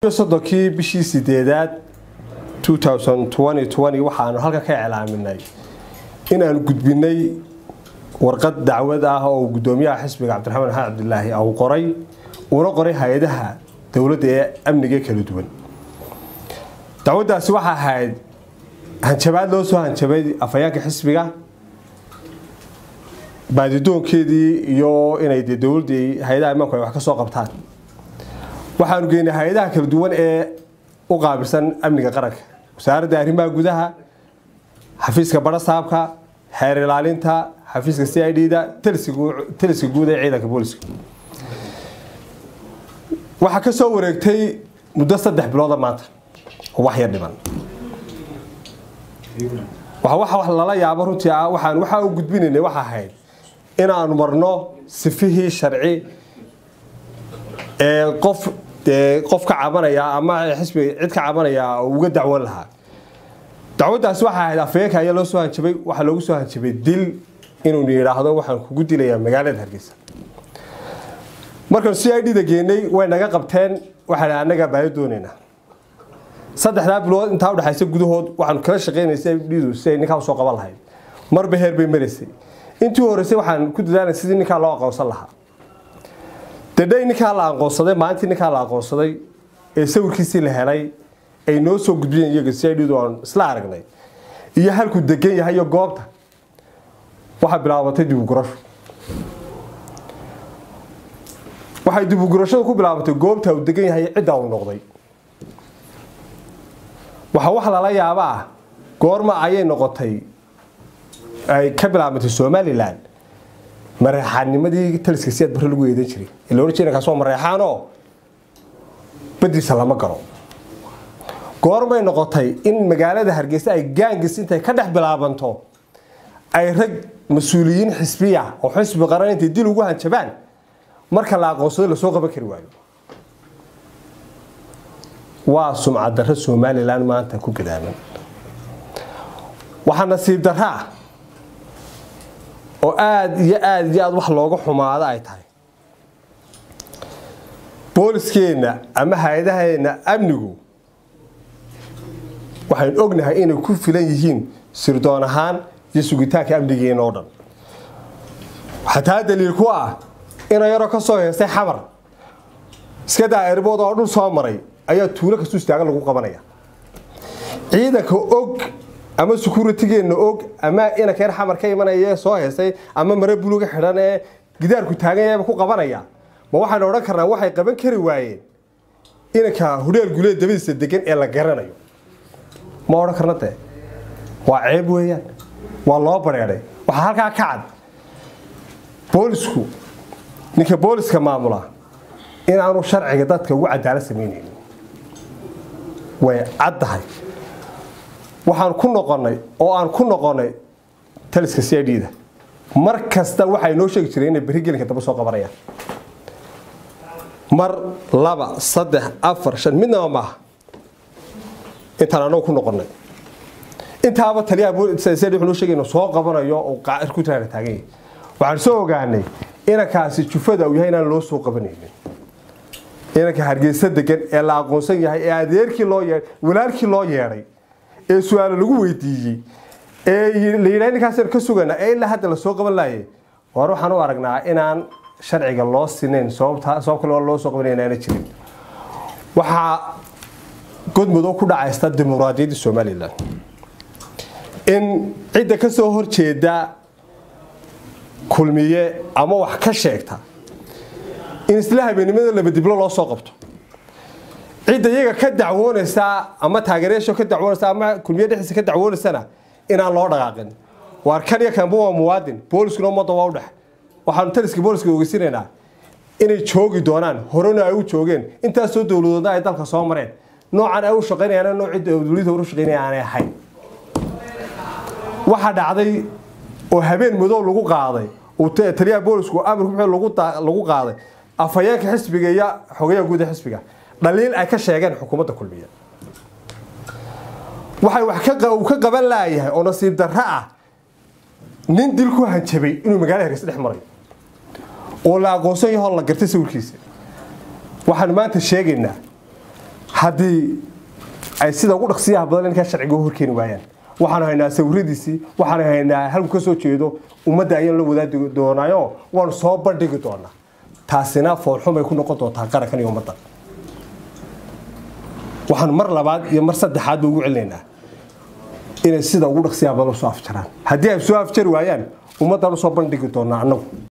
sodonkii bishii sideedaad waxaanu halkan ka iclaaminay inaanu gudbinay warqad dacwad ah oo gudoomiyaha xisbiga cabdiraxmaan maxamed cabdilaahi uu qoray uuna qoray hay-adaha dowladda ee amniga kala duwan dacwaddaasi waxaa ahayd hanjabaad loo soo hanjabay afhayaanka xisbiga baadidoonkeedii iyo inay de dowladdii hay-adaha imaanku ay wax ka soo qabtaan waxaanu geynay hay-adaha kala duwan ee u qaabilsan amniga qaranka wasaaradda arrimaha gudaha xafiiska barasaabka xeer ilaalinta xafiiska c i d da taliska guud ee ciidanka booliska waxaa ka soo wareegtay muddo saddex bilooda maanta oo wax yar dhiman wax lala yaabo runtii ah waxaan waxaa u gudbinaynay waxa ahayd inaanu marno sifihii sharci ee qof qof ka cabanaya ama xisbiga cid ka cabanaya oo uga dacwan lahaa dacwaddaasi waxaa ahayd afayeenka ayaa loo soo hanjabay waxaa loogu soo hanjabay dil inuu yidhaahdo waxaan kugu dilayaa magaalada hargeysa markaanu c i d da geenay way naga qabteen waxaan annagaa baayo doonaynaa saddexdaa bilood intaa udhexaysa gudahood waxaanu kala shaqaynaysay dhidu si ay ninkaa usoo qaban lahayd marba heer bay maraysay intii horeysay waxaan ku dadaalay sidii ninkaa loo aqoonsan lahaa dadhay ninkaa la aqoonsaday maalintii ninkaa la aqoonsaday ee sawirkiisii la helay ay noo soo gudbiyeen iyaga si ay dhidu aan isla aragnay iyo halkuu degan yahay iyo goobta waxaa bilaabatay dibugurasho waxay dibugurashadu ku bilaabatay goobta uu degan yahay ciddaa uu noqday waxaa wax lala yaaba ah goorma ayay noqotay ay ka bilaabantay somalilan mareexaannimadii taliska siyaad barre lagu eedan jiray ila ohan jira kaas waa mareexaanoo badiisa lama galo goormay noqotay in magaalada hargeysa ay gaangis intay ka dhex bilaabanto ay rag mas-uuliyiin xisbiya oo xisbi qaran intay dil ugu hanjabaan marka la aqoonsado lasoo qaban kari waayo waa sumcad darro somalilan maanta ku gadaaman waxaa nasiib darro ah oo aada iyo aada iyo aada wax looga xumaado ay tahay booliskeenna ama hay-adaheenna amnigu waxaynu ognahay inay ku filan yihiin sirdoon ahaan iyo sugitaanka amnigeena oo dhan waxaa taa daliil ku ah ina yaroo ka soo heestay xamar iska daa erbood oo dhul soo maray ayaa tuulo kastu istaagan lagu qabanaya ciidanka og ama securitigeenna og ama inanka yar xamar ka imanaya ee soo heestay ama mare buluga xidhan ee gidaarku taaganyaba ku qabanaya ma waxaynu odhan karnaa waxay qaban kari waayeen inanka hudheel guleed dabadiisa degan ee la garanayo ma odhan karna dee waa ceeb weeyaan waa loo bareeday waxaa halkaa ka cad boolisku ninka booliska maamula inaanu sharciga dadka ugu cadaalad samaynaynin way caddahay waxaan ku noqonnay oo aan ku noqonnay taliska c i d da mar kasta waxay noo sheegi jireen inay berri gelinka daba soo qabanayaan mar laba saddex afar shan midnaba maaha intaan anagu ku noqonnay intaaba taliyaha wuxuu noo sheegay inuu soo qabanayo oo qaacir ku tiraana taagan yahay waxaan soo ogaanay inankaasi jufada uu yahay inaan loo soo qabanaynin inanka hargeysa degan ee la aqoonsan yahay ee adeerkii loo yeedhay walaalkii loo yeedhay ee su-aalo lagu weydiiyey ee la yidhaha ninkaasaan ka sugana ee ilaa hadda lasoo qaban laayay war waxaan u aragnaa inaan sharciga loo sinayn sababta sabab kale loo soo qabanay inaana jirin waxaa godmudow ku dhacaysta dimuqraadiyadda somalilan in cidda ka soo horjeeda kulmiye ama wax ka sheegta in isla habeennimada labadiblo loo soo qabto cidda iyaga ka dacwoonaysa ama taageerayaasha ka dacwoonaysa ama kulmiye dhexdiisa ka dacwoonaysana inaan loo dhaqaaqin waar kan iyo kanba waa muwaadin booliskuna ummadda waa u dhex waxaanu taliska booliska ogeysinaynaa inay joogi doonaan horena ay u joogeen intaasoo dowladoodna ay dalka soo mareen noocan ay u shaqaynayaan nooc cidda dowladda hore u shaqaynaya aanay ahayn waxaa dhacday oo habeen madow lagu qaaday uu taliyaha boolisku amarku wuxuu lagu qaaday afhayeenka xisbiga iyo xogayaha guud ee xisbiga dhaliil ay ka sheegeen xukuumadda kulmiya waxay wax uu ka qaban laayahay oo nasiib darro ah nin dil ku hanjabay inuu magaalada hargeysa dhex marayo oo la aqoonsan yaho la gartay sawirkiisa waxaanu maanta sheegaynaa haddii ay sida ugu dhaqsiyaha badan ninkaa sharciga horkeeni waayaan waxaanu haynaa sawiradiisii waxaanu haynaa halku ka soo jeedo ummadda ayaan la wadaagi doonaayo waanu soo bandhigi doonaa taasina foolxumay ku noqon doontaa qarankan iyo ummadda waxaanu mar labaad iyo mar saddexaad ba ugu celinaynaa inay sida ugu dhaqsiyaha badan soo afjaraan haddii ay soo afjari waayaan ummaddan usoo bandhigi doonaa annagu